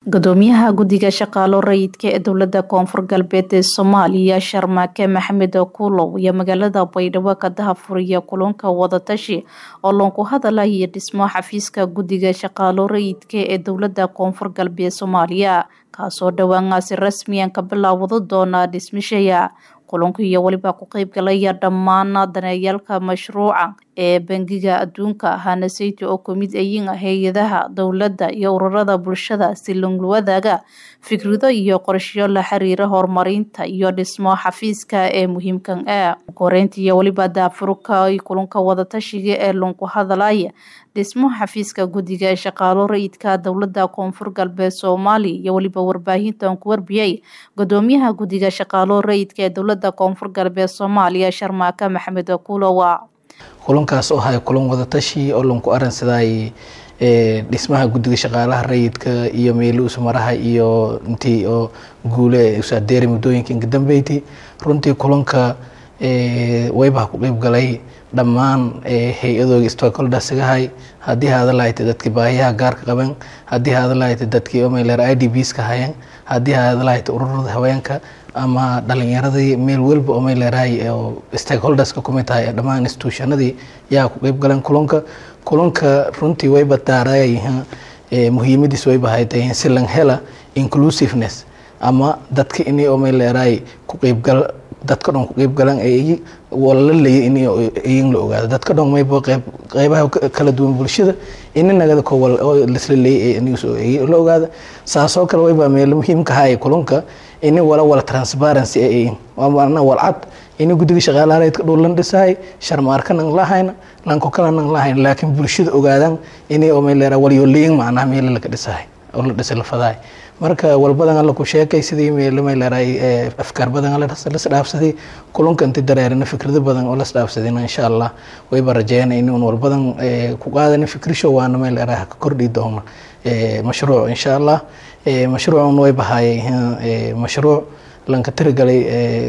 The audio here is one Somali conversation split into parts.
gudoomiyaha guddiga shaqaalo rayidka ee dowlada koonfur galbeed ee soomaaliya sharmaake maxamed kuulow iyo magaalada baydhabo ka dahafuriya kulanka wadatashi oo loonku hadalaya dhismo xafiiska guddiga shaqaalo rayidka ee dowlada koonfur galbeed soomaaliya kaasoo dhowaangaasi rasmiyan ka bilaawado doona dhismishaya kulanku iyo weliba ku qeybgalaya dhammaan daneeyaalka mashruuca ee bangiga adduunka hanaseyte oo kamid ayin hay-adaha dowladda iyo ururada bulshada si longwadaaga fikrado iyo qorshayo la xiriira horumarinta iyo dhismo xafiiska ee muhiimkan ah koreynta iyo weliba daafurka kulanka wadatashiga ee loonku hadalaya dhismo xafiiska guddiga ee shaqaalo rayidka dowlada koonfur galbeed soomaaliya iyo weliba warbaahintan ku warbiyay gudoomiyaha guddiga shaqaalo rayidka ee dowlada koonfur galbeed soomaaliya sharmaake maxamed kuulowa kulankaas oo ahay kulan wadatashi oo lanku aransaday dhismaha guddiga shaqaalaha rayidka iyo meeluusmaraha iyo intii oo guule usaadeeray muddooyinka inka dambeyti runtii kulanka waybaha ku qeyb galay dhammaan hay-adooga stockholdersigahay haddii haada lahayta dadkii baahiyaha gaarka qaban haddii haada lahayta dadkii omeyler i d bs ka hayan haddii haada lahayta ururada haweenka ama dhalinyaradii meel walba omeyleerahay oo stakeholderska kumid tahay dhammaan institutionadii yaa ku qeyb galeen kulanka kulanka runtii wayba daarayyihiin muhiimadiis wayba haytayihiin si lan hela inclusiveness ama dadka inay omeyleerahay ku qeybgal dadka dhan ku qeyb galan wala leeyay in iyin la ogaado dadka dhan mayba qeyb qeybaha kala duwan bulshada ini nagada kowal oo lisla leeyay la ogaada saasoo kale wayba meel muhiimka haya kulanka ini wala wala transparency ay waana walcad ini guddiga shaqaalaha rayidka dhow lan dhisahay sharmaarka nan lahayna lanko kale nan lahayn laakiin bulshada ogaadaan ini omeyleera waliyo leeyin macnaha meela laga dhisahay oo la dhisay la fadahay marka walbadan alla ku sheekay sidii meelmayleerahay afkaar badan lasdhaafsaday kulanka inti dareerina fikrado badan oo lasdhaafsadayna insha allah wayba rajeeyana inuun walbadan ku qaadana fikrisho waana mayleeraha ka kordhi doona mashruuc insha allah mashruucan wayba haayay mashruuc lanka tirigalay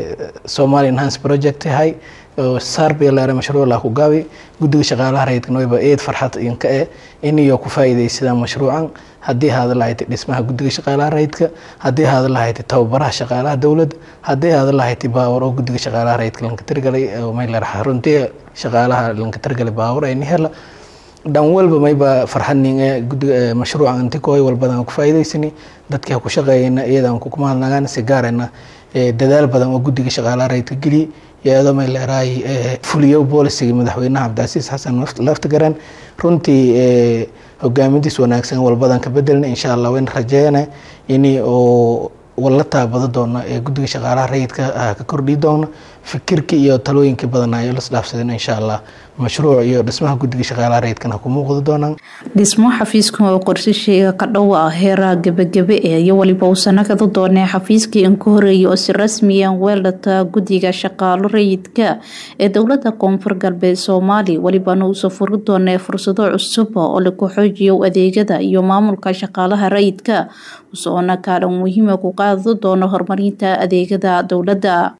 somali enhance project hay saarbayleera mashruuc laa ku gaabi guddiga shaqaalaha rayidkana wayba eed farxad inka e iniyo ku faa'iidaysadaan mashruucan haddii haada lahaytay dhismaha guddiga shaqaalaha rayidka haddii haada lahaytay tababaraha shaqaalaha dowladda haddii haada lahaytay baawar oo guddiga shaqaalaha rayidka lanka tirgalay mayleer runtii shaqaalaha lanka tirgalay baawar ayni hela dhan walba mayba farxadninge guddiga mashruucan inti kooy walbadan ku faa'iidaysani dadkii ha ku shaqeeyayna iyadaan kukumahadnagaan si gaarayna dadaal badan oo guddiga shaqaalaha rayidka geliy iyadoo mayleerahay fuliyo boolisiga madaxweynaha cabdicasiis xasan laftigaran runtii hogaamadiis wanaagsan walbadan ka bedelna insha allah wayna rajeeyana ini oo wala taabado doona ee guddiga shaqaalaha rayidka ka kordhi doona fikirkii iyo talooyinkii badanayo lasdhaafsadeen insha allah mashruuc iyo dhismaha guddiga shaqaalaha rayidkana ku muuqdi doonaan dhismo xafiiskan oo qorsasheega ka dhow ah heeraha gebagabe ee iyo weliba uu sanakada doonee xafiiskii in ka horeeyay oo si rasmiyan weeldhata guddiga shaqaalo rayidka ee dowlada koonfur galbeed soomaaliya welibana uusoo furi doonee fursado cusub oo lagu xoojiyo adeegyada iyo maamulka shaqaalaha rayidka usoona kaalin muhiima ku qaadi doono horumarinta adeegyada dowladda